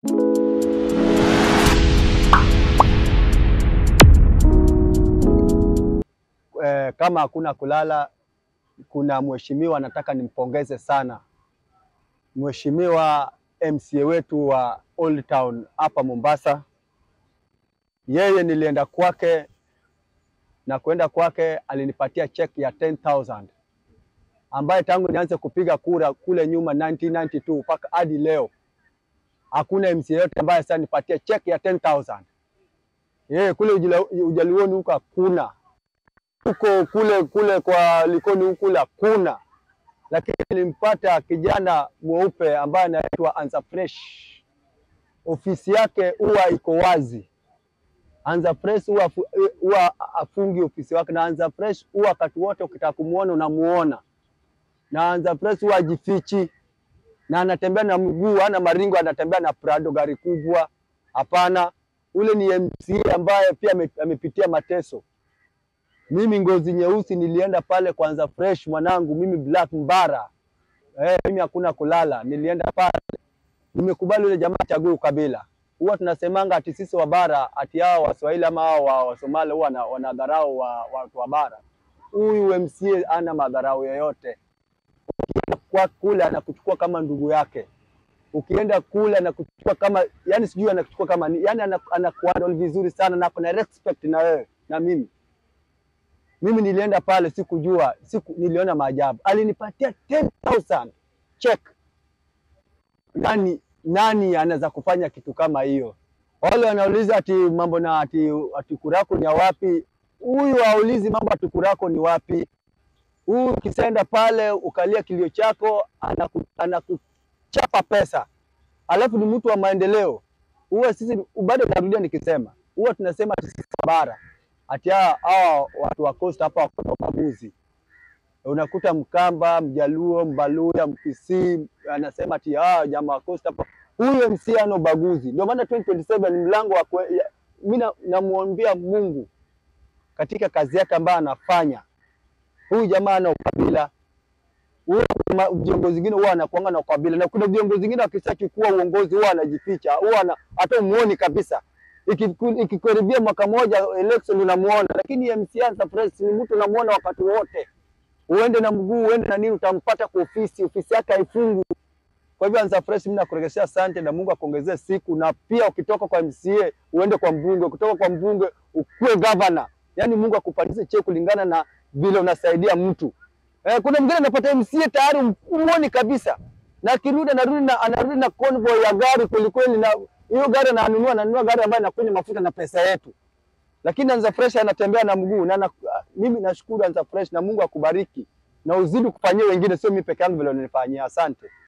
Eh, kama hakuna kulala, kuna mheshimiwa nataka nimpongeze sana, mheshimiwa MCA wetu wa Old Town hapa Mombasa. Yeye nilienda kwake na kwenda kwake alinipatia cheki ya 10,000 ambaye tangu nianze kupiga kura kule nyuma 1992 mpaka hadi leo hakuna MCA yote ambaye sasa nipatia cheki ya 10,000. Yeye kule Ujila- Ujaluoni huko hakuna huko kule kule kwa Likoni huku kule hakuna, lakini nilimpata kijana mweupe ambaye anaitwa Anza Fresh. Ofisi yake huwa iko wazi. Anza Fresh huwa afu- huwa afungi ofisi wake, na Anza Fresh huwa wakati wote ukitaka kumuona unamuona, na Anza Fresh huwa ajifichi na anatembea na mguu, hana maringo, anatembea na Prado gari kubwa. Hapana, ule ni MCA ambaye pia ame- amepitia mateso. Mimi ngozi nyeusi nilienda pale kwanza fresh mwanangu, mimi black mbara eh, mimi hakuna kulala, nilienda pale nimekubali yule jamaa chague ukabila. Huwa tunasemanga ati sisi wa bara ati hao Waswahili ama hao wa Wasomali huwa wana- wanadharau wa watu wa bara. Huyu MCA ana madharau yoyote. Ukienda kwa kule anakuchukua kama ndugu yake, ukienda kule anakuchukua kama yani, sijui anakuchukua kama ni yani, anakuhandle vizuri sana na kuna respect na wewe na mimi mimi nilienda pale sikujua, siku niliona maajabu. Alinipatia 10,000 check. Nani nani anaweza kufanya kitu kama hiyo? Wale wanauliza ati mambo na ati, ati kurako ni ya wapi? Huyu haulizi mambo ati kurako ni wapi. Huyu ukisenda pale ukalia kilio chako, anaku, anakuchapa pesa, alafu ni mtu wa maendeleo. Huwa sisi bado narudia nikisema, huwa tunasema ati sisi bara ati hawa hawa watu wa Coast hapa wako na ubaguzi. Unakuta Mkamba, Mjaluo, Mbaluya, Mkisii anasema ati hawa jamaa wa Coast hapa. Huyo MC ana ubaguzi, ndio maana 2027 ni mlango wa kwe- ya- mimi na- namwombea Mungu katika kazi yake ambayo anafanya. Huyu jamaa ana ukabila. Huyu ma- viongozi wengine huwa anakuanga na ukabila, na kuna viongozi wengine wakishachukua uongozi huwa anajificha, huwa ana- hata umuoni kabisa Ikiku- ikikaribia mwaka moja election unamuona, lakini MC Ansa Fresh ni mtu unamuona wakati wote, uende na mguu uende na nini, utampata kwa ofisi, ofisi yake haifungwi. Kwa hivyo Ansa Fresh, mimi nakuregeshea asante na Mungu akuongezee siku, na pia ukitoka kwa MCA uende kwa mbunge, ukitoka kwa mbunge ukuwe governor, yaani Mungu akupatie cheo kulingana na vile unasaidia mtu. Eh, kuna mwingine anapata MCA tayari umuoni kabisa, na akirudi anarudi na anarudi na convoy ya gari kwelikweli, na hiyo gari ananunua ananunua gari ambayo inakunywa mafuta na pesa yetu, lakini Anza Fresh anatembea na mguu na, na mimi nashukuru Anza Fresh na Mungu akubariki na uzidi kufanyia wengine, sio mimi peke yangu vile unanifanyia. Asante.